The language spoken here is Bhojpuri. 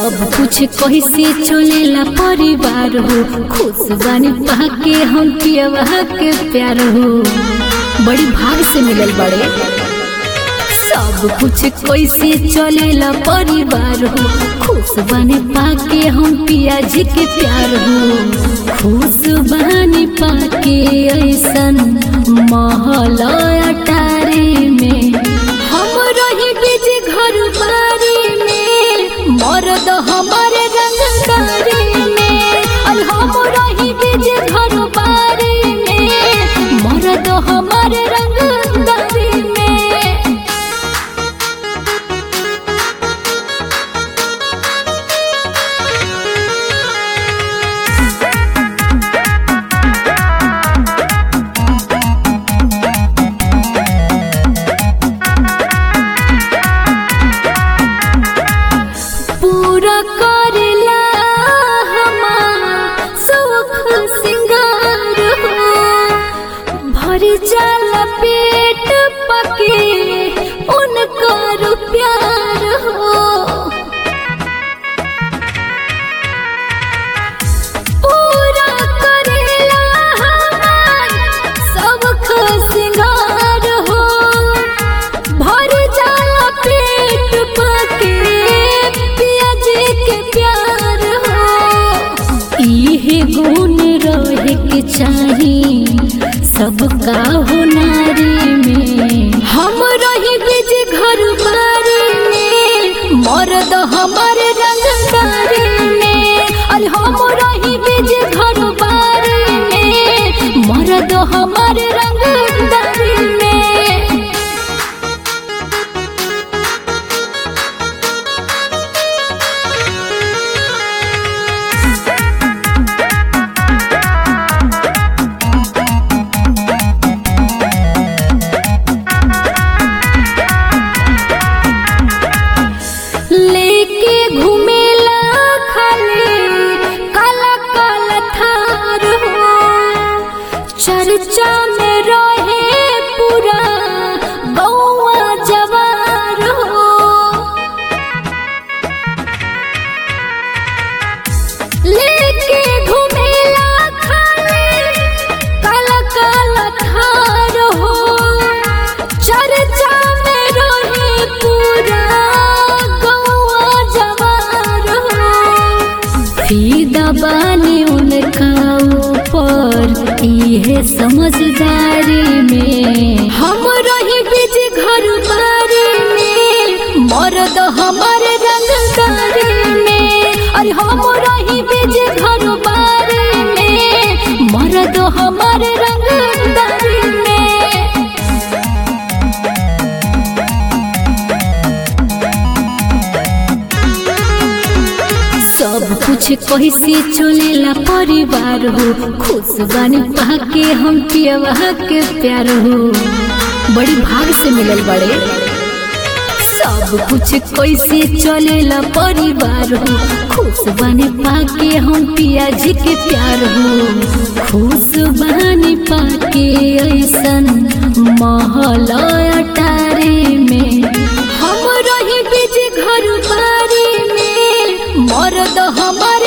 सब कुछ कैसे चलेला परिवार हो खुश बानी पाके हम पियवा के प्यार हो बड़ी भाग से मिलल बड़े सब कुछ कैसे चलेला परिवार हो खुश बानी पाके हम पिया जी के प्यार हो खुश बानी पाके ऐसन महल अटारी में हम रही बीज घर बारी में मर्द हमारे रंगदारी में और हम रही बीज घर बारी में मर्द हमारे रंगदारी में पूरा करेला हमार सुख सिंगार हो भरी जाला पेट पके उनकर प्यार हो पूरा करेला हमार सुख सिंगार हो भर जाला पेट पके पिया जी के प्यार हो इहे गुण रहे के चाही सबका हो नारी में हम रही बीज घर बारी में मर्द हमारे रंगदारी में अरे हम रही बीज घर बारी में मर्द हमारे रंगदारी में लेके घूमेला खाली काला काला थार हो चर्चा में रहे पूरा गौवा जवार हो लेके घूमेला खाली काला काला थार हो चर्चा में रहे पूरा गौवा जवार हो फीदा बानी उनका ऊपर इहे समझदारी में हम रही बीज घर बारी में मर्द हमारे रंगदारी में अरे हम रही बीज घर बारी में मर्द हमारे रंगदारी में सब कुछ कैसे चलेला परिवार हो खुश बानी पाके हम पियवा के प्यार हो बड़ी भाग से मिलल बड़े सब कुछ कैसे चलेला परिवार हो खुश बानी पाके हम पिया जी के प्यार हो खुश बानी पाके ऐसन महल अटारी में हम रही बीज घर बारी में मर्द हमारे